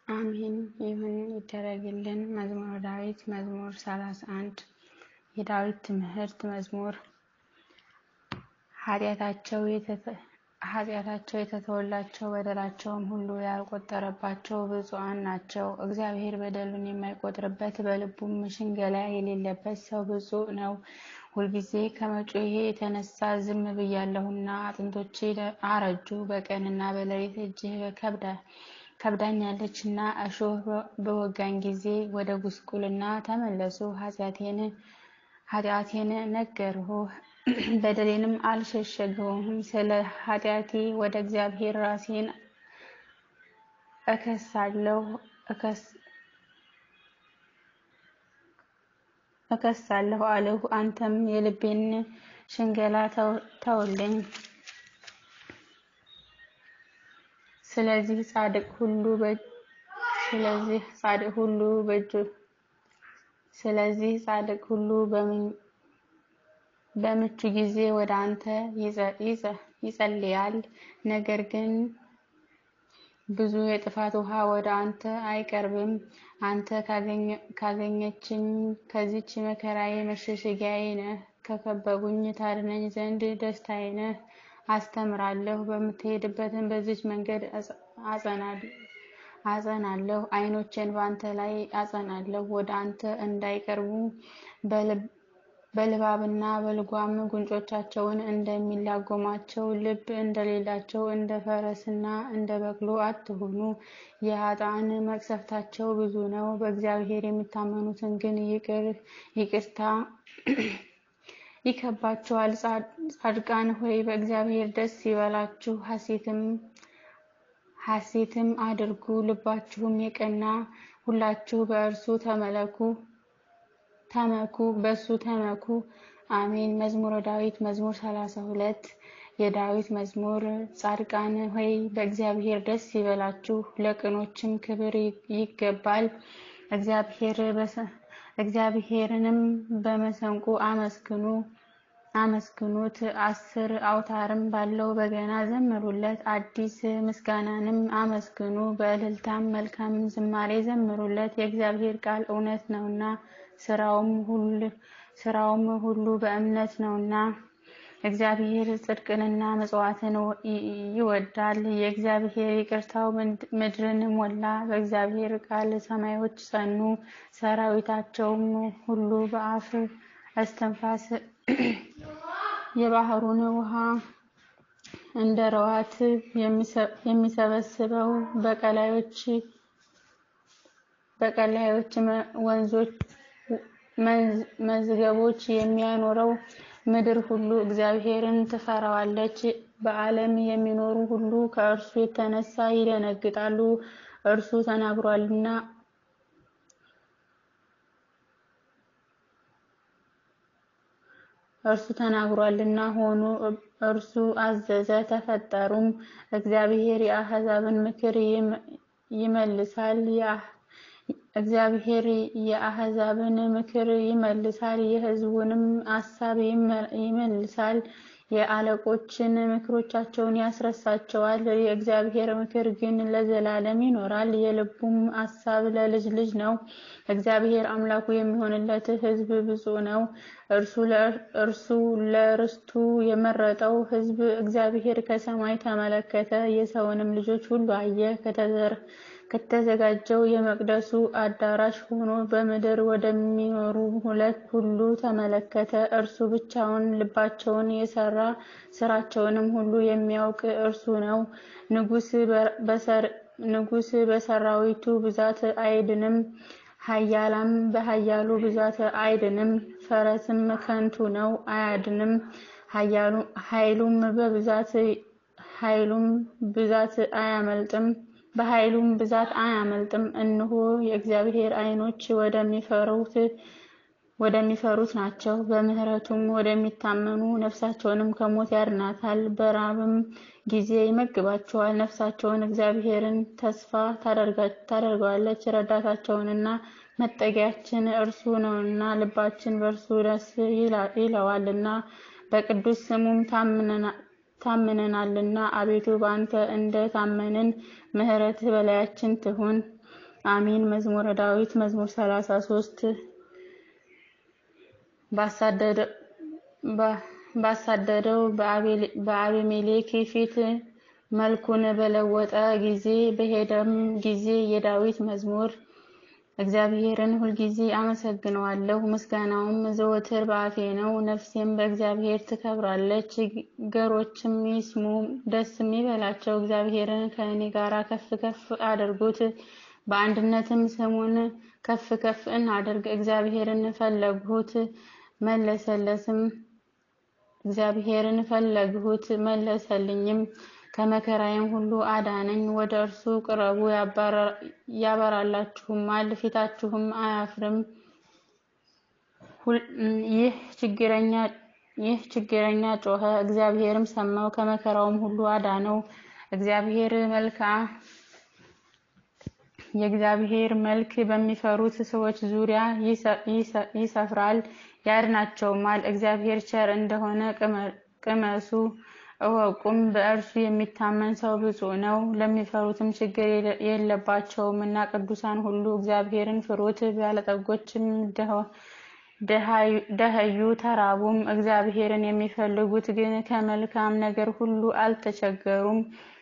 አሜን ይሁን ይደረግልን። መዝሙረ ዳዊት መዝሙር 31 የዳዊት ትምህርት መዝሙር ኃጢአታቸው የተተወላቸው በደላቸውም ሁሉ ያልቆጠረባቸው ብፁዓን ናቸው። እግዚአብሔር በደሉን የማይቆጥርበት በልቡም ሽንገላ የሌለበት ሰው ብፁዕ ነው። ሁልጊዜ ከመጮሄ የተነሳ ዝም ብያለሁና አጥንቶቼ አረጁ። በቀንና በሌሊት እጅህ ከብዳኛለችና እሾህ በወጋኝ ጊዜ ወደ ጉስቁልና ተመለሱ። ኃጢአቴን ነገርሁ በደሌንም አልሸሸገውም። ስለ ኃጢአቴ ወደ እግዚአብሔር ራሴን እከሳለሁ እከሳለሁ አልሁ። አንተም የልቤን ሽንገላ ተውልኝ። ስለዚህ ጻድቅ ሁሉ ስለዚህ ጻድቅ ሁሉ በእጁ ስለዚህ ጻድቅ ሁሉ በምቹ ጊዜ ወደ አንተ ይጸልያል። ነገር ግን ብዙ የጥፋት ውሃ ወደ አንተ አይቀርብም። አንተ ካገኘችኝ ከዚች መከራዬ መሸሸጊያዬ ነህ። ከከበቡኝ ታድነኝ ዘንድ ደስታዬ ነህ። አስተምራለሁ፣ በምትሄድበትን በዚች መንገድ አጸናለሁ። ዓይኖቼን በአንተ ላይ አጸናለሁ። ወደ አንተ እንዳይቀርቡ በልባብና በልጓም ጉንጮቻቸውን እንደሚላጎማቸው ልብ እንደሌላቸው እንደ ፈረስና እንደ በቅሎ አትሁኑ። የኃጥአን መቅሰፍታቸው ብዙ ነው፣ በእግዚአብሔር የሚታመኑትን ግን ይቅርታ ይከባቸዋል። ጻድቃን ሆይ በእግዚአብሔር ደስ ይበላችሁ፣ ሐሴትም አድርጉ። ልባችሁም የቀና ሁላችሁ በእርሱ ተመለኩ ተመኩ በሱ ተመኩ። አሜን። መዝሙረ ዳዊት መዝሙር 32 የዳዊት መዝሙር። ጻድቃን ሆይ በእግዚአብሔር ደስ ይበላችሁ፣ ለቅኖችም ክብር ይገባል። እግዚአብሔርንም በመሰንቆ አመስግኑ አመስግኑት። አስር አውታርም ባለው በገና ዘምሩለት። አዲስ ምስጋናንም አመስግኑ፣ በእልልታም መልካም ዝማሬ ዘምሩለት። የእግዚአብሔር ቃል እውነት ነውና ስራውም ሁሉ በእምነት ነውና። እግዚአብሔር ጽድቅንና መጽዋዕትን ይወዳል። የእግዚአብሔር ይቅርታው ምድርን ሞላ። በእግዚአብሔር ቃል ሰማዮች ጸኑ፣ ሰራዊታቸውም ሁሉ በአፍ እስትንፋስ የባህሩን ውሃ እንደ ረዋት የሚሰበስበው በቀላዮች ወንዞች መዝገቦች የሚያኖረው ምድር ሁሉ እግዚአብሔርን ትፈራዋለች። በዓለም የሚኖሩ ሁሉ ከእርሱ የተነሳ ይደነግጣሉ። እርሱ ተናግሯልና እርሱ ተናግሯልና ሆኑ፣ እርሱ አዘዘ ተፈጠሩም። እግዚአብሔር የአሕዛብን ምክር ይመልሳል እግዚአብሔር የአሕዛብን ምክር ይመልሳል፣ የሕዝቡንም አሳብ ይመልሳል። የአለቆችን ምክሮቻቸውን ያስረሳቸዋል። የእግዚአብሔር ምክር ግን ለዘላለም ይኖራል፣ የልቡም አሳብ ለልጅ ልጅ ነው። እግዚአብሔር አምላኩ የሚሆንለት ሕዝብ ብፁዕ ነው። እርሱ ለርስቱ የመረጠው ሕዝብ እግዚአብሔር ከሰማይ ተመለከተ፣ የሰውንም ልጆች ሁሉ አየ። ከተዘጋጀው የመቅደሱ አዳራሽ ሆኖ በምድር ወደሚኖሩ ሁለት ሁሉ ተመለከተ። እርሱ ብቻውን ልባቸውን የሰራ ስራቸውንም ሁሉ የሚያውቅ እርሱ ነው። ንጉሥ በሰራዊቱ ብዛት አይድንም፣ ኃያላም በኃያሉ ብዛት አይድንም። ፈረስም ከንቱ ነው አያድንም፣ ኃይሉም በብዛት ኃይሉም ብዛት አያመልጥም በኃይሉም ብዛት አያመልጥም። እነሆ የእግዚአብሔር ዓይኖች ወደሚፈሩት ናቸው፣ በምሕረቱም ወደሚታመኑ ነፍሳቸውንም ከሞት ያድናታል። በራብም ጊዜ ይመግባቸዋል። ነፍሳቸውን እግዚአብሔርን ተስፋ ታደርገዋለች። ረዳታቸውንና መጠጊያችን እርሱ ነውና ልባችን በእርሱ ደስ ይለዋልና በቅዱስ ስሙም ታምነናልና። አቤቱ በአንተ እንደ ታመንን ምሕረትህ በላያችን ትሁን። አሜን። መዝሙረ ዳዊት መዝሙር ሰላሳ ሶስት ባሳደደው በአቤሜሌክ ፊት መልኩን በለወጠ ጊዜ በሄደም ጊዜ የዳዊት መዝሙር። እግዚአብሔርን ሁልጊዜ አመሰግነዋለሁ፣ ምስጋናውም ዘወትር በአፌ ነው። ነፍሴም በእግዚአብሔር ትከብራለች፣ ገሮችም ይስሙ ደስም ይበላቸው። እግዚአብሔርን ከእኔ ጋር ከፍ ከፍ አድርጉት፣ በአንድነትም ስሙን ከፍ ከፍ እናድርግ። እግዚአብሔርን ፈለግሁት መለሰለትም እግዚአብሔርን ፈለግሁት መለሰልኝም፣ ከመከራዬም ሁሉ አዳነኝ። ወደ እርሱ ቅረቡ ያበራላችሁማል፣ ፊታችሁም አያፍርም። ይህ ችግረኛ ጮኸ፣ እግዚአብሔርም ሰማው፣ ከመከራውም ሁሉ አዳነው። እግዚአብሔር መልክዓ የእግዚአብሔር መልክ በሚፈሩት ሰዎች ዙሪያ ይሰፍራል ያድናቸውማል። እግዚአብሔር ቸር እንደሆነ ቅመሱ እወቁም። በእርሱ የሚታመን ሰው ብፁዕ ነው። ለሚፈሩትም ችግር የለባቸውም እና ቅዱሳን ሁሉ እግዚአብሔርን ፍሩት። ባለጠጎችም ደኸዩ ተራቡም፣ እግዚአብሔርን የሚፈልጉት ግን ከመልካም ነገር ሁሉ አልተቸገሩም።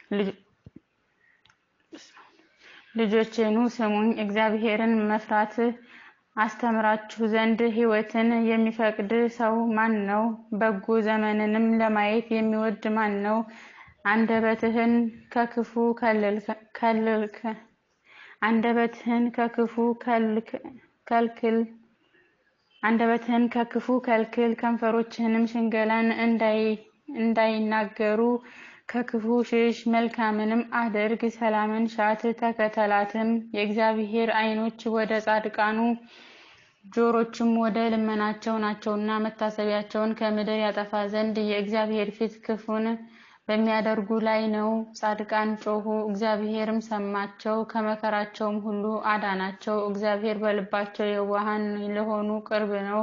ልጆቼኑ ስሙኝ፣ እግዚአብሔርን መፍራት አስተምራችሁ ዘንድ ሕይወትን የሚፈቅድ ሰው ማን ነው? በጎ ዘመንንም ለማየት የሚወድ ማን ነው? አንደበትህን ከክፉ ከልልከ አንደበትህን ከክፉ ከልክል አንደበትህን ከክፉ ከልክል፣ ከንፈሮችህንም ሽንገላን እንዳይናገሩ ከክፉ ሽሽ፣ መልካምንም አድርግ፣ ሰላምን ሻት ተከተላትም። የእግዚአብሔር ዓይኖች ወደ ጻድቃኑ ጆሮችም ወደ ልመናቸው ናቸውና መታሰቢያቸውን ከምድር ያጠፋ ዘንድ የእግዚአብሔር ፊት ክፉን በሚያደርጉ ላይ ነው። ጻድቃን ጮኹ፣ እግዚአብሔርም ሰማቸው፣ ከመከራቸውም ሁሉ አዳናቸው። እግዚአብሔር በልባቸው የዋሃን ለሆኑ ቅርብ ነው።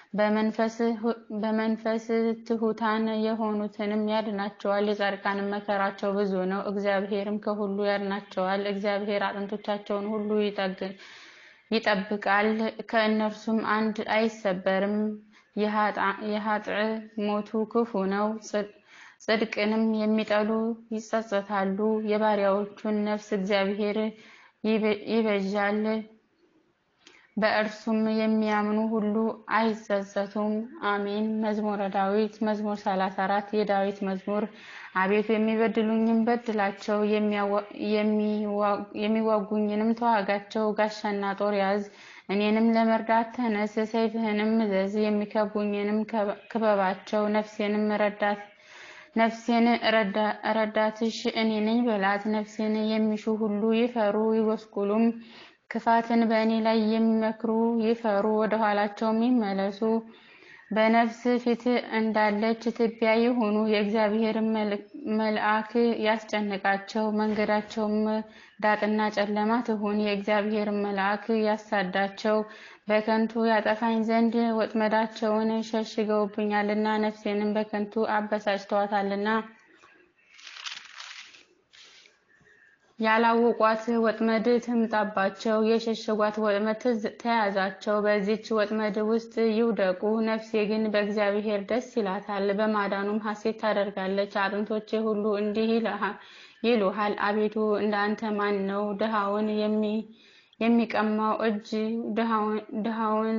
በመንፈስ ትሑታን የሆኑትንም ያድናቸዋል። የጻድቃንም መከራቸው ብዙ ነው፣ እግዚአብሔርም ከሁሉ ያድናቸዋል። እግዚአብሔር አጥንቶቻቸውን ሁሉ ይጠብቃል፣ ከእነርሱም አንድ አይሰበርም። የኃጥእ ሞቱ ክፉ ነው፣ ጽድቅንም የሚጠሉ ይጸጸታሉ። የባሪያዎቹን ነፍስ እግዚአብሔር ይቤዣል በእርሱም የሚያምኑ ሁሉ አይጸጸቱም። አሜን። መዝሙረ ዳዊት መዝሙር 34 የዳዊት መዝሙር። አቤቱ የሚበድሉኝም በድላቸው፣ የሚዋጉኝንም ተዋጋቸው። ጋሻና ጦር ያዝ፣ እኔንም ለመርዳት ተነስ፣ ሰይፍህንም እዘዝ፣ የሚከቡኝንም ክበባቸው። ነፍሴንም ረዳት ነፍሴን ረዳትሽ እኔ ነኝ በላት። ነፍሴን የሚሹ ሁሉ ይፈሩ ይጎስቁሉም። ክፋትን በእኔ ላይ የሚመክሩ ይፈሩ፣ ወደ ኋላቸውም ይመለሱ። በነፍስ ፊት እንዳለች ትቢያ ይሁኑ። የእግዚአብሔር መልአክ ያስጨንቃቸው፣ መንገዳቸውም ዳጥና ጨለማ ትሁን። የእግዚአብሔር መልአክ ያሳዳቸው፣ በከንቱ ያጠፋኝ ዘንድ ወጥመዳቸውን ሸሽገውብኛልና፣ ነፍሴንም በከንቱ አበሳጭተዋታልና። ያላወቋት ወጥመድ ትምጣባቸው፣ የሸሸጓት ወጥመድ ተያዛቸው። በዚች ወጥመድ ውስጥ ይውደቁ። ነፍሴ ግን በእግዚአብሔር ደስ ይላታል፣ በማዳኑም ሐሴት ታደርጋለች። አጥንቶቼ ሁሉ እንዲህ ይሉሃል፣ አቤቱ እንዳንተ ማን ነው? ድሃውን የሚቀማው እጅ ድሃውን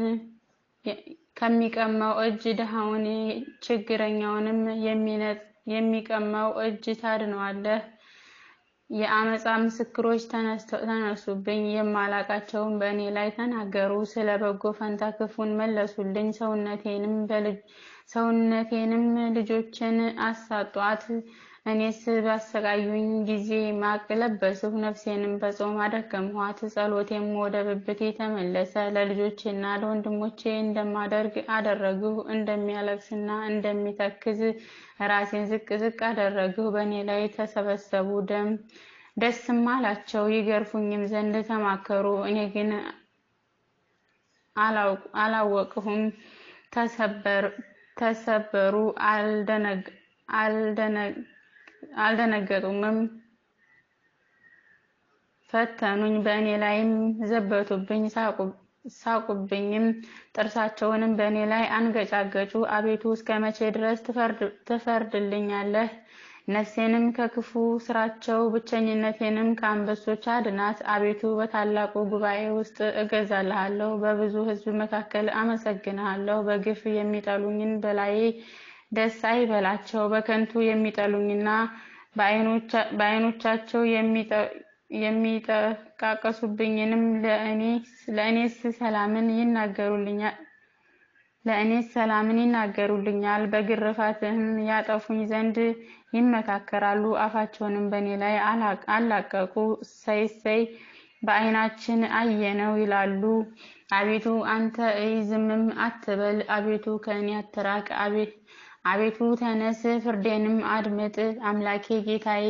ከሚቀማው እጅ ድሃውን ችግረኛውንም የሚቀማው እጅ ታድነዋለህ። የአመፃ ምስክሮች ተነሱብኝ፣ የማላቃቸውን በእኔ ላይ ተናገሩ። ስለ በጎ ፈንታ ክፉን መለሱልኝ፣ ሰውነቴንም ልጆችን አሳጧት። እኔስ ባሰቃዩኝ ጊዜ ማቅ ለበስሁ፣ ነፍሴንም በጾም አደከምኋት። ጸሎቴም ወደ ብብቴ ተመለሰ። ለልጆቼና ለወንድሞቼ እንደማደርግ አደረግሁ። እንደሚያለቅስና እንደሚተክዝ ራሴን ዝቅ ዝቅ አደረግሁ። በእኔ ላይ ተሰበሰቡ፣ ደም ደስም አላቸው። ይገርፉኝም ዘንድ ተማከሩ፣ እኔ ግን አላወቅሁም። ተሰበሩ፣ አልደነገጡምም። ፈተኑኝ፣ በእኔ ላይም ዘበቱብኝ፣ ሳቁብኝም፣ ጥርሳቸውንም በእኔ ላይ አንገጫገጩ። አቤቱ እስከ መቼ ድረስ ትፈርድልኛለህ? ነፍሴንም ከክፉ ስራቸው ብቸኝነቴንም ከአንበሶች አድናት። አቤቱ በታላቁ ጉባኤ ውስጥ እገዛልሃለሁ፣ በብዙ ሕዝብ መካከል አመሰግንሃለሁ። በግፍ የሚጠሉኝን በላዬ ደስ አይበላቸው። በከንቱ የሚጠሉኝና በዓይኖቻቸው የሚጠቃቀሱብኝንም ለእኔስ ሰላምን ይናገሩልኛል ለእኔስ ሰላምን ይናገሩልኛል። በግርፋትህም ያጠፉኝ ዘንድ ይመካከራሉ። አፋቸውንም በእኔ ላይ አላቀቁ። እሰይ እሰይ በዓይናችን አየነው ይላሉ። አቤቱ አንተ እይ፣ ዝምም አትበል። አቤቱ ከእኔ አትራቅ። አቤቱ ተነስ፣ ፍርዴንም አድምጥ። አምላኬ ጌታዬ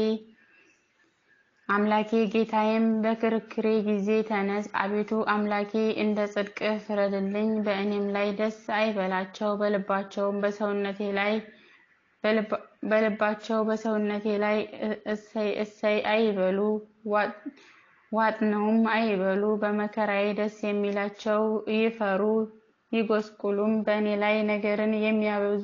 አምላኬ ጌታዬም በክርክሬ ጊዜ ተነስ። አቤቱ አምላኬ እንደ ጽድቅህ ፍረድልኝ። በእኔም ላይ ደስ አይበላቸው። በልባቸውም በሰውነቴ ላይ በልባቸው በሰውነቴ ላይ እሰይ እሰይ አይበሉ፣ ዋጥነውም አይበሉ። በመከራዬ ደስ የሚላቸው ይፈሩ ይጎስቁሉም። በእኔ ላይ ነገርን የሚያበዙ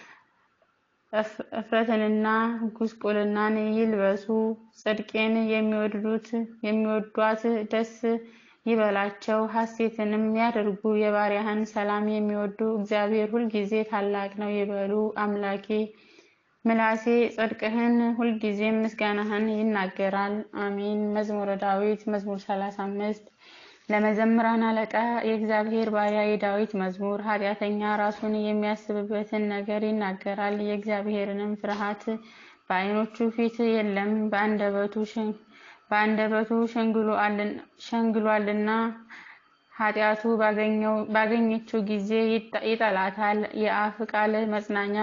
እፍረትንና ጉስቁልናን ይልበሱ። ጽድቄን የሚወዷት ደስ ይበላቸው፣ ሐሴትንም ያድርጉ። የባሪያህን ሰላም የሚወዱ እግዚአብሔር ሁልጊዜ ታላቅ ነው ይበሉ። አምላኬ ምላሴ ጽድቅህን ሁልጊዜም ምስጋናህን ይናገራል። አሜን። መዝሙረ ዳዊት መዝሙር ሰላሳ አምስት ለመዘምራን አለቃ የእግዚአብሔር ባሪያ የዳዊት መዝሙር። ኃጢአተኛ ራሱን የሚያስብበትን ነገር ይናገራል፣ የእግዚአብሔርንም ፍርሃት በዓይኖቹ ፊት የለም። በአንደበቱ ሸንግሏልና ኃጢአቱ ባገኘችው ጊዜ ይጠላታል። የአፍ ቃል መጽናኛ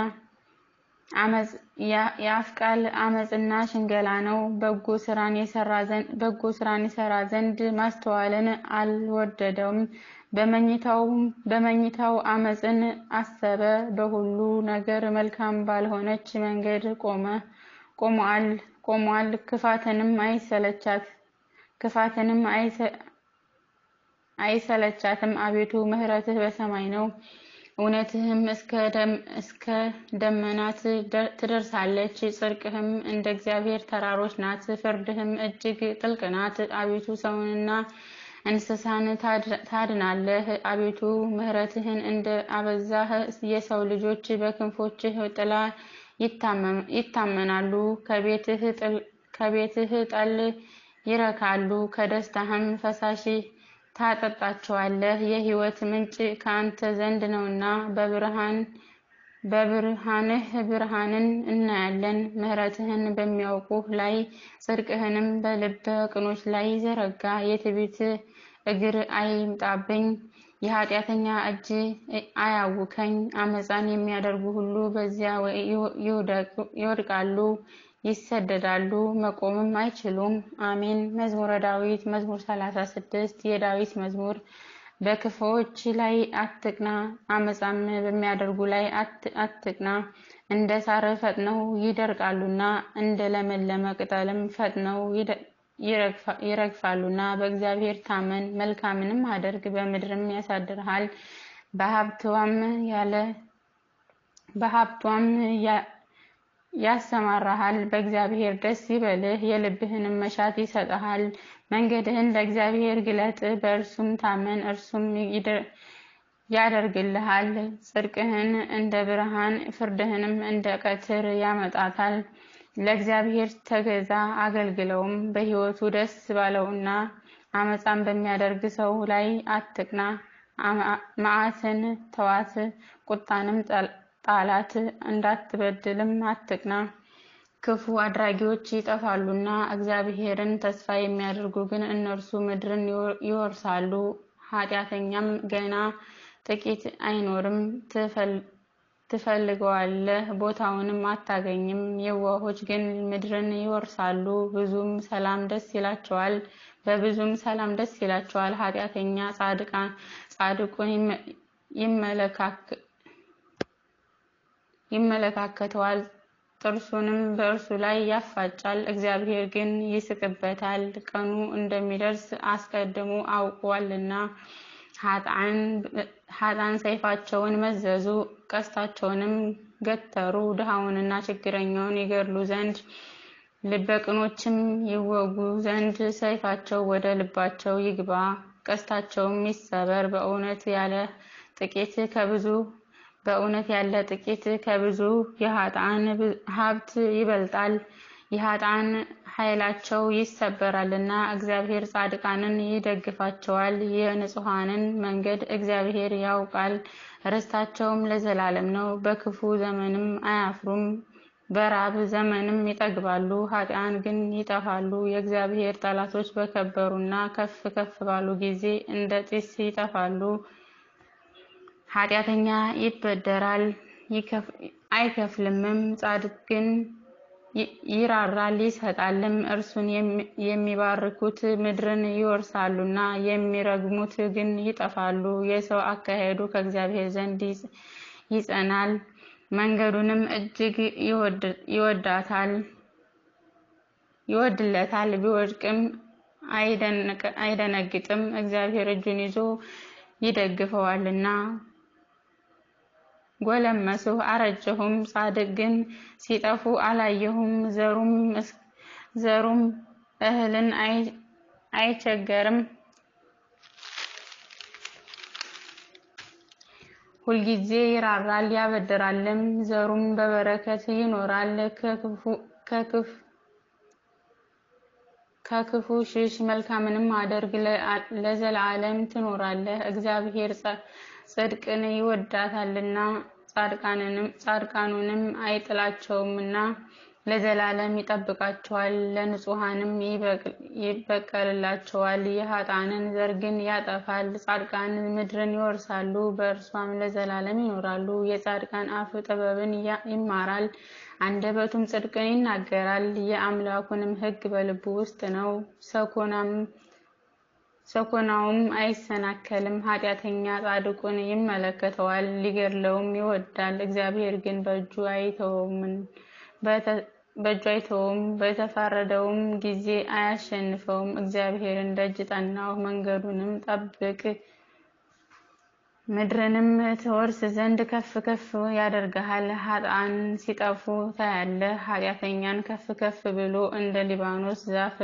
የአፍ ቃል አመፅና ሽንገላ ነው። በጎ ስራን ይሰራ ዘንድ ማስተዋልን አልወደደውም። በመኝታው አመፅን አሰበ። በሁሉ ነገር መልካም ባልሆነች መንገድ ቆሟል። ክፋትንም ክፋትንም አይሰለቻትም። አቤቱ ምሕረትህ በሰማይ ነው እውነትህም እስከ ደመናት ትደርሳለች። ጽድቅህም እንደ እግዚአብሔር ተራሮች ናት። ፍርድህም እጅግ ጥልቅ ናት። አቤቱ ሰውንና እንስሳን ታድናለህ። አቤቱ ምሕረትህን እንደ አበዛህ የሰው ልጆች በክንፎችህ ጥላ ይታመናሉ። ከቤትህ ጠል ይረካሉ፣ ከደስታህም ፈሳሽ ታጠጣቸዋለህ። የሕይወት ምንጭ ከአንተ ዘንድ ነውና በብርሃንህ ብርሃንን እናያለን። ምሕረትህን በሚያውቁህ ላይ ጽድቅህንም በልበ ቅኖች ላይ ዘረጋ። የትዕቢት እግር አይምጣብኝ፣ የኃጢአተኛ እጅ አያውከኝ። አመፃን የሚያደርጉ ሁሉ በዚያ ይወድቃሉ፣ ይሰደዳሉ፣ መቆምም አይችሉም። አሜን። መዝሙረ ዳዊት መዝሙር ሰላሳ ስድስት የዳዊት መዝሙር በክፉዎች ላይ አትቅና፣ አመፃም በሚያደርጉ ላይ አትቅና። እንደ ሳር ፈጥነው ይደርቃሉና እንደ ለመለመ ቅጠልም ፈጥነው ይረግፋሉና። በእግዚአብሔር ታመን፣ መልካምንም አድርግ፣ በምድርም ያሳድርሃል። በሀብቷም ያሰማራሃል። በእግዚአብሔር ደስ ይበልህ፣ የልብህንም መሻት ይሰጥሃል። መንገድህን ለእግዚአብሔር ግለጥ፣ በእርሱም ታመን፣ እርሱም ያደርግልሃል። ጽድቅህን እንደ ብርሃን ፍርድህንም እንደ ቀትር ያመጣታል። ለእግዚአብሔር ተገዛ አገልግለውም። በሕይወቱ ደስ ባለውና አመፃን በሚያደርግ ሰው ላይ አትቅና። መዓትን ተዋት፣ ቁጣንም ጣላት፣ እንዳትበድልም አትቅና። ክፉ አድራጊዎች ይጠፋሉና እግዚአብሔርን ተስፋ የሚያደርጉ ግን እነርሱ ምድርን ይወርሳሉ። ኃጢአተኛም ገና ጥቂት አይኖርም፣ ትፈልገዋለህ፣ ቦታውንም አታገኝም። የዋሆች ግን ምድርን ይወርሳሉ፣ ብዙም ሰላም ደስ ይላቸዋል በብዙም ሰላም ደስ ይላቸዋል። ኃጢአተኛ ጻድቁን ይመለካከተዋል፣ ጥርሱንም በእርሱ ላይ ያፋጫል። እግዚአብሔር ግን ይስቅበታል፣ ቀኑ እንደሚደርስ አስቀድሞ አውቋልና። ኃጥአን ሰይፋቸውን መዘዙ፣ ቀስታቸውንም ገተሩ፣ ድሃውንና ችግረኛውን ይገድሉ ዘንድ ልበ ቅኖችም ይወጉ ዘንድ ሰይፋቸው ወደ ልባቸው ይግባ፣ ቀስታቸውም ይሰበር። በእውነት ያለ ጥቂት ከብዙ በእውነት ያለ ጥቂት ከብዙ የኃጥአን ሀብት ይበልጣል። የኃጥአን ኃይላቸው ይሰበራልና እግዚአብሔር ጻድቃንን ይደግፋቸዋል። የንጹሐንን መንገድ እግዚአብሔር ያውቃል፣ ርስታቸውም ለዘላለም ነው። በክፉ ዘመንም አያፍሩም፣ በራብ ዘመንም ይጠግባሉ። ኃጥአን ግን ይጠፋሉ። የእግዚአብሔር ጠላቶች በከበሩና ከፍ ከፍ ባሉ ጊዜ እንደ ጢስ ይጠፋሉ። ኃጢአተኛ ይበደራል አይከፍልምም፣ ጻድቅ ግን ይራራል ይሰጣልም። እርሱን የሚባርኩት ምድርን ይወርሳሉና የሚረግሙት ግን ይጠፋሉ። የሰው አካሄዱ ከእግዚአብሔር ዘንድ ይጸናል፣ መንገዱንም እጅግ ይወዳታል ይወድለታል። ቢወድቅም አይደነግጥም፣ እግዚአብሔር እጁን ይዞ ይደግፈዋልና። ጎለመስሁ አረጀሁም፣ ጻድቅ ግን ሲጠፉ አላየሁም። ዘሩም እህልን አይቸገርም፣ ሁልጊዜ ይራራል ያበድራልም፣ ዘሩም በበረከት ይኖራል። ከክፉ ሽሽ፣ መልካምንም አድርግ፣ ለዘላለም ትኖራለህ። እግዚአብሔር ጽድቅን ይወዳታልና ጻድቃኑንም አይጥላቸውምና ለዘላለም ይጠብቃቸዋል፣ ለንጹሐንም ይበቀልላቸዋል። የኃጥአንን ዘር ግን ያጠፋል። ጻድቃን ምድርን ይወርሳሉ፣ በእርሷም ለዘላለም ይኖራሉ። የጻድቃን አፍ ጥበብን ይማራል፣ አንደበቱም ጽድቅን ይናገራል። የአምላኩንም ሕግ በልቡ ውስጥ ነው፣ ሰኮናውም አይሰናከልም። ኃጢአተኛ ጻድቁን ይመለከተዋል፣ ሊገድለውም ይወዳል። እግዚአብሔር ግን በእጁ አይተወውም፣ በተፋረደውም ጊዜ አያሸንፈውም። እግዚአብሔርን ደጅ ጠናሁ፣ መንገዱንም ጠብቅ፣ ምድርንም ትወርስ ዘንድ ከፍ ከፍ ያደርግሃል። ኃጥአን ሲጠፉ ታያለህ፣ ኃጢአተኛን ከፍ ከፍ ብሎ እንደ ሊባኖስ ዛፍ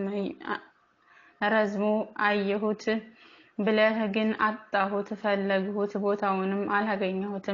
ረዝሞ አየሁት። ብለህ ግን አጣሁት፣ ፈለግሁት፣ ቦታውንም አላገኘሁትም።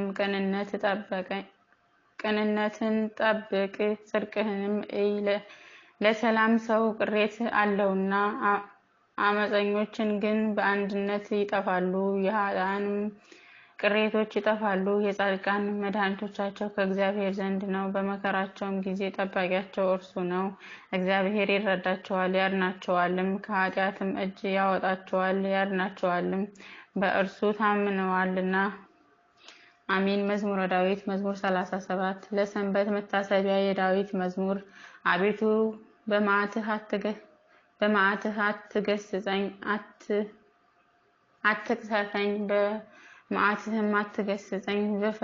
ቅንነትን ጠብቅ፣ ጽድቅህንም እይ። ለሰላም ሰው ቅሬት አለውና አመፀኞችን ግን በአንድነት ይጠፋሉ። የኃጥአንም ቅሬቶች ይጠፋሉ። የጻድቃን መድኃኒቶቻቸው ከእግዚአብሔር ዘንድ ነው፣ በመከራቸውም ጊዜ ጠባቂያቸው እርሱ ነው። እግዚአብሔር ይረዳቸዋል ያድናቸዋልም፣ ከኃጢአትም እጅ ያወጣቸዋል ያድናቸዋልም፣ በእርሱ ታምነዋልና። አሚን። መዝሙረ ዳዊት መዝሙር 37 ለሰንበት መታሰቢያ የዳዊት መዝሙር። አቤቱ በመዓትህ አትገስጸኝ፣ አትቅሰፈኝ፣ በመዓትህም አትገስጸኝ።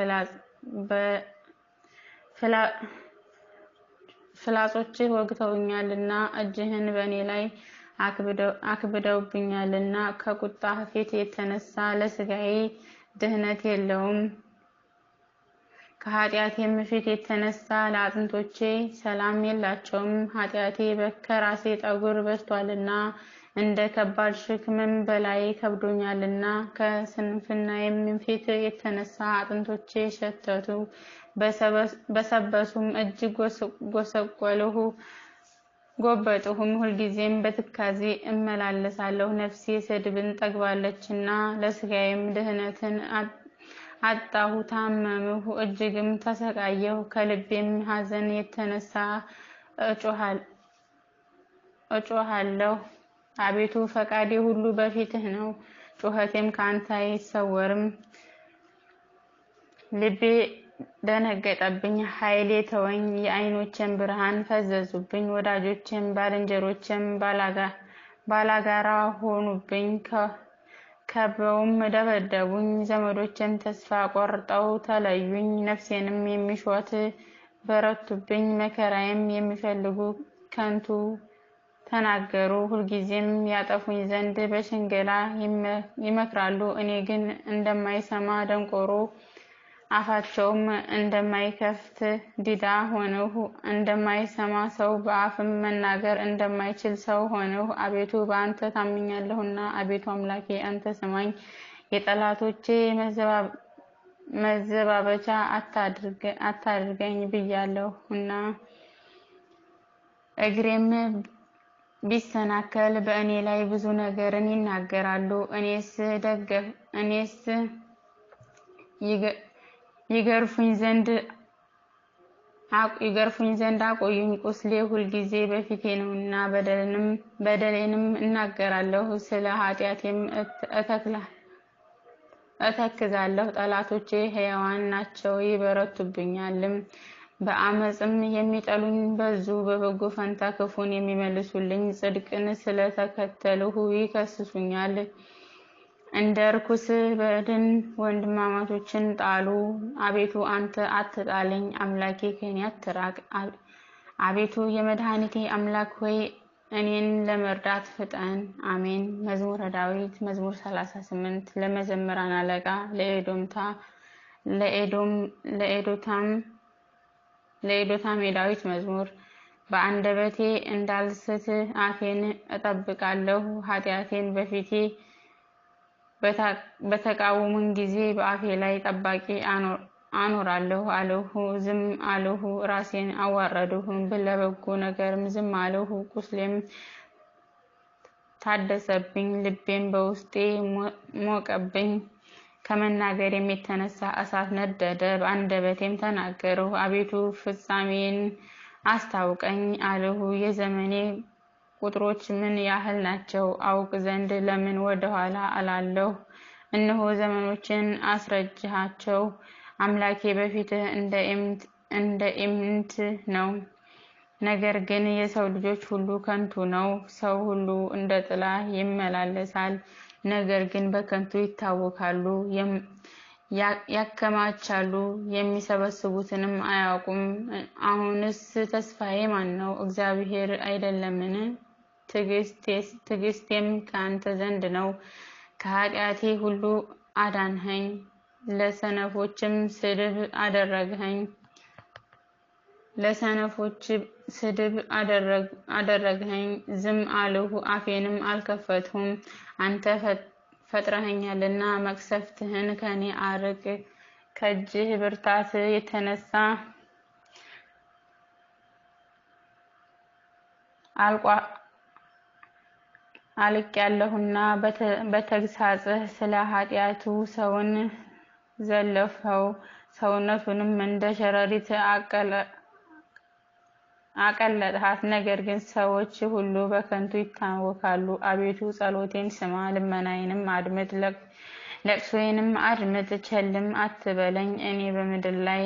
ፍላጾችህ ወግተውኛልና እጅህን በእኔ ላይ አክብደውብኛልና። ከቁጣህ ፊት የተነሳ ለሥጋዬ ድህነት የለውም። ከኃጢአቴም ፊት የተነሳ ለአጥንቶቼ ሰላም የላቸውም። ኃጢአቴ ከራሴ ጠጉር በዝቷልና እንደ ከባድ ሸክምም በላይ ከብዶኛልና። ከስንፍናዬም ፊት የተነሳ አጥንቶቼ ሸተቱ፣ በሰበሱም እጅግ ጎሰቆልሁ ጎበጥሁም። ሁልጊዜም በትካዜ እመላለሳለሁ። ነፍሴ ስድብን ጠግባለችና ለሥጋዬም ድህነትን አጣሁ። ታመምሁ፣ እጅግም ተሰቃየሁ። ከልቤም ሐዘን የተነሳ እጮሃለሁ። አቤቱ ፈቃዴ ሁሉ በፊትህ ነው፣ ጩኸቴም ከአንተ አይሰወርም። ልቤ ደነገጠብኝ፣ ኃይሌ ተወኝ። የዓይኖቼም ብርሃን ፈዘዙብኝ። ወዳጆቼም ባልንጀሮቼም ባላጋራ ሆኑብኝ፣ ከበውም ደበደቡኝ። ዘመዶቼም ተስፋ ቆርጠው ተለዩኝ። ነፍሴንም የሚሿት በረቱብኝ። መከራዬም የሚፈልጉ ከንቱ ተናገሩ። ሁልጊዜም ያጠፉኝ ዘንድ በሽንገላ ይመክራሉ። እኔ ግን እንደማይሰማ ደንቆሮ አፋቸውም እንደማይከፍት ዲዳ ሆንሁ። እንደማይሰማ ሰው በአፍም መናገር እንደማይችል ሰው ሆንሁ። አቤቱ በአንተ ታምኛለሁና፣ አቤቱ አምላኬ አንተ ስማኝ። የጠላቶቼ መዘባበቻ አታድርገኝ ብያለሁና እግሬም ቢሰናከል በእኔ ላይ ብዙ ነገርን ይናገራሉ። እኔስ ደገፍ እኔስ ይገርፉኝ ዘንድ ይገርፉኝ ዘንድ አቆዩኝ። ቁስሌ ሁልጊዜ በፊቴ ነውና በደሌንም እናገራለሁ። ስለ ኃጢአቴም እተክዛለሁ። ጠላቶቼ ሕያዋን ናቸው ይበረቱብኛልም። በአመፅም የሚጠሉኝ በዙ። በበጎ ፈንታ ክፉን የሚመልሱልኝ ጽድቅን ስለተከተልሁ ይከስሱኛል። እንደ ርኩስ በድን ወንድማማቾችን ጣሉ። አቤቱ አንተ አትጣለኝ፣ አምላኬ ከኔ አትራቅ። አቤቱ የመድኃኒቴ አምላክ ሆይ እኔን ለመርዳት ፍጠን። አሜን። መዝሙረ ዳዊት መዝሙር 38 ለመዘምራን አለቃ ለኤዶምታ ለኤዶም ለኤዶታም ለኤዶታም የዳዊት መዝሙር በአንደበቴ እንዳልስት አፌን እጠብቃለሁ። ኃጢአቴን በፊቴ በተቃወሙን ጊዜ በአፌ ላይ ጠባቂ አኖራለሁ አልሁ። ዝም አልሁ፣ ራሴን አዋረድሁ። ለበጎ ነገርም ዝም አልሁ። ቁስሌም ታደሰብኝ፣ ልቤም በውስጤ ሞቀብኝ። ከመናገሬም የተነሳ እሳት ነደደ፣ በአንደበቴም ተናገርሁ። አቤቱ ፍጻሜን አስታውቀኝ አልሁ። የዘመኔ ቁጥሮች ምን ያህል ናቸው? አውቅ ዘንድ ለምን ወደኋላ እላለሁ? እነሆ ዘመኖችን አስረጅሃቸው። አምላኬ በፊትህ እንደ ኢምንት ነው። ነገር ግን የሰው ልጆች ሁሉ ከንቱ ነው። ሰው ሁሉ እንደ ጥላ ይመላለሳል፣ ነገር ግን በከንቱ ይታወካሉ። ያከማቻሉ፣ የሚሰበስቡትንም አያውቁም። አሁንስ ተስፋዬ ማን ነው? እግዚአብሔር አይደለምን? ትዕግስቴም ከአንተ ዘንድ ነው። ከኃጢአቴ ሁሉ አዳንኸኝ፣ ለሰነፎችም ስድብ አደረግኸኝ። ለሰነፎች ስድብ አደረግኸኝ። ዝም አልሁ፣ አፌንም አልከፈትሁም። አንተ ፈጥረኸኛልና መቅሰፍትህን ከኔ አርቅ። ከእጅህ ብርታት የተነሳ አልቅ ያለሁና በተግሳጽህ ስለ ኃጢአቱ ሰውን ዘለፈው፣ ሰውነቱንም እንደ ሸረሪት አቀለጥሃት። ነገር ግን ሰዎች ሁሉ በከንቱ ይታወካሉ። አቤቱ ጸሎቴን ስማ፣ ልመናዬንም አድምጥ፣ ለቅሶዬንም አድምጥ፣ ቸልም አትበለኝ። እኔ በምድር ላይ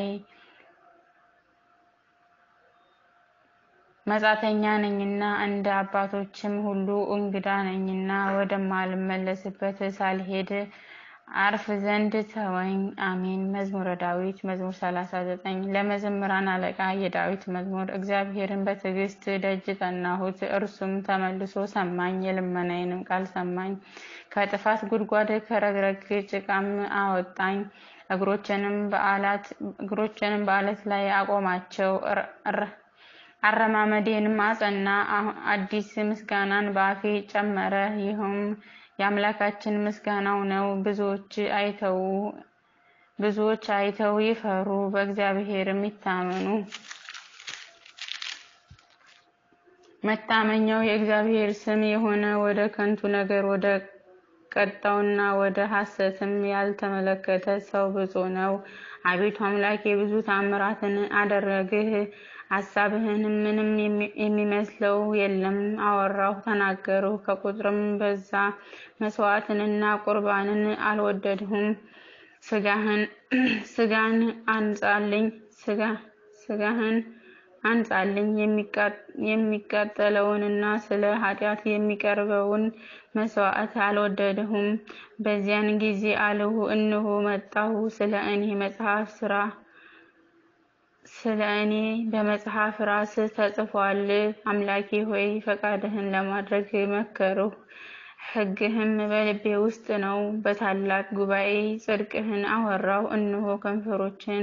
መጻተኛ ነኝና እንደ አባቶችም ሁሉ እንግዳ ነኝና ወደማልመለስበት ሳልሄድ አርፍ ዘንድ ተወኝ። አሜን። መዝሙረ ዳዊት መዝሙር 39 ለመዘምራን አለቃ የዳዊት መዝሙር። እግዚአብሔርን በትዕግስት ደጅ ጠናሁት፣ እርሱም ተመልሶ ሰማኝ፣ የልመናዬንም ቃል ሰማኝ። ከጥፋት ጉድጓድ ከረግረግ ጭቃም አወጣኝ። እግሮችንም በዓለት ላይ አቆማቸው። አረማመዴንም አጸና። አዲስ ምስጋናን በአፌ ጨመረ። ይህም የአምላካችን ምስጋናው ነው። ብዙዎች አይተው ብዙዎች አይተው ይፈሩ፣ በእግዚአብሔርም ይታመኑ። መታመኛው የእግዚአብሔር ስም የሆነ ወደ ከንቱ ነገር ወደ ቀጣውና ወደ ሐሰትም ያልተመለከተ ሰው ብፁዕ ነው። አቤቱ አምላኬ ብዙ ታምራትን አደረግህ፣ ሐሳብህንም ምንም የሚመስለው የለም። አወራሁ ተናገርሁ፣ ከቁጥርም በዛ። መስዋዕትንና ቁርባንን አልወደድሁም። ስጋህን ስጋን አንጻልኝ ስጋ ስጋህን አንጻልኝ የሚቃጠለውንና ስለ ኃጢአት የሚቀርበውን መስዋዕት አልወደድሁም። በዚያን ጊዜ አልሁ፣ እነሆ መጣሁ። ስለ እኔ መጽሐፍ ስራ ስለ እኔ በመጽሐፍ ራስህ ተጽፏል። አምላኬ ሆይ ፈቃድህን ለማድረግ መከርሁ፣ ሕግህም በልቤ ውስጥ ነው። በታላቅ ጉባኤ ጽድቅህን አወራሁ። እነሆ ከንፈሮችን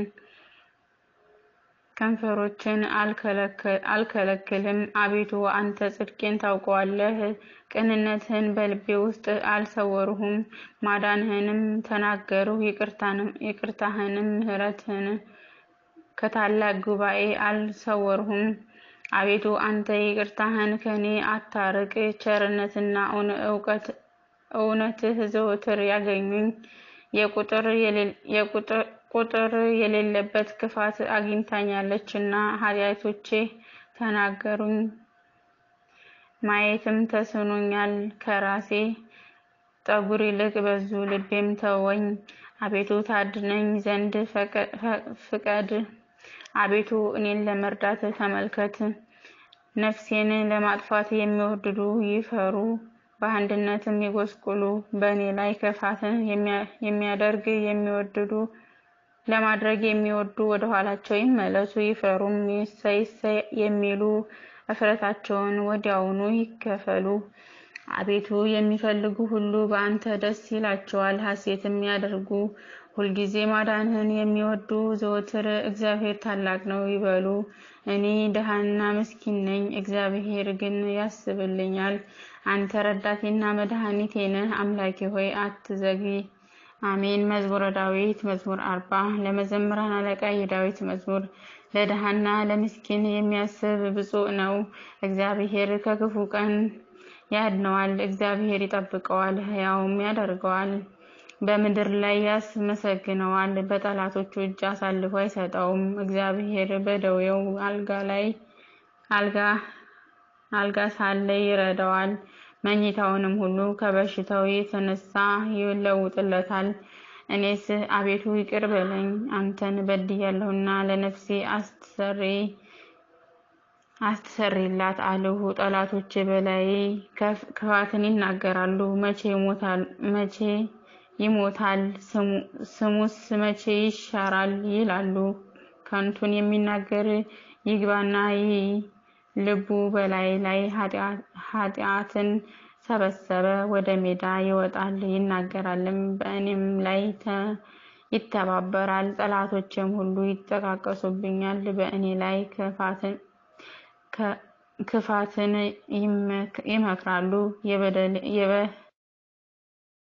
ከንፈሮችን አልከለክልም። አቤቱ አንተ ጽድቄን ታውቀዋለህ። ቅንነትህን በልቤ ውስጥ አልሰወርሁም። ማዳንህንም ተናገርሁ፣ ይቅርታህንም ምሕረትህን ከታላቅ ጉባኤ አልሰወርሁም። አቤቱ አንተ ይቅርታህን ከኔ አታርቅ። ቸርነትና እውነትህ ዘወትር ያገኙኝ። ቁጥር የሌለበት ክፋት አግኝታኛለችና ኃጢአቶቼ ተናገሩኝ። ማየትም ተስኖኛል። ከራሴ ጠጉር ይልቅ በዙ፣ ልቤም ተወኝ። አቤቱ ታድነኝ ዘንድ ፍቀድ። አቤቱ እኔን ለመርዳት ተመልከት። ነፍሴን ለማጥፋት የሚወድዱ ይፈሩ፣ በአንድነትም ይጎስቁሉ። በእኔ ላይ ክፋትን የሚያደርግ የሚወድዱ ለማድረግ የሚወዱ ወደ ኋላቸው ይመለሱ። ይፈሩም እሰይ እሰይ የሚሉ እፍረታቸውን ወዲያውኑ ይከፈሉ። አቤቱ የሚፈልጉ ሁሉ በአንተ ደስ ይላቸዋል፣ ሐሴትም ያደርጉ። ሁልጊዜ ማዳንህን የሚወዱ ዘወትር እግዚአብሔር ታላቅ ነው ይበሉ። እኔ ድሃና ምስኪን ነኝ፣ እግዚአብሔር ግን ያስብልኛል። አንተ ረዳቴና መድኃኒቴ ነህ። አምላኬ ሆይ አትዘግይ። አሜን። መዝሙረ ዳዊት መዝሙር አርባ ለመዘምራን አለቃ የዳዊት መዝሙር። ለድሃና ለምስኪን የሚያስብ ብፁዕ ነው። እግዚአብሔር ከክፉ ቀን ያድነዋል። እግዚአብሔር ይጠብቀዋል፣ ሕያውም ያደርገዋል። በምድር ላይ ያስመሰግነዋል፣ በጠላቶቹ እጅ አሳልፎ አይሰጠውም። እግዚአብሔር በደዌው አልጋ ላይ አልጋ ሳለ ይረዳዋል። መኝታውንም ሁሉ ከበሽታው የተነሳ ይለውጥለታል። እኔስ አቤቱ ይቅር በለኝ፣ አንተን በድያለሁና ለነፍሴ አስተሰሪላት አልሁ። ጠላቶቼ በላይ ክፋትን ይናገራሉ። መቼ ይሞታል ስሙስ መቼ ይሻራል ይላሉ። ከንቱን የሚናገር ይግባና ይይ ልቡ በላይ ላይ ኃጢአትን ሰበሰበ። ወደ ሜዳ ይወጣል ይናገራልም፣ በእኔም ላይ ይተባበራል። ጠላቶቼም ሁሉ ይጠቃቀሱብኛል፣ በእኔ ላይ ክፋትን ይመክራሉ።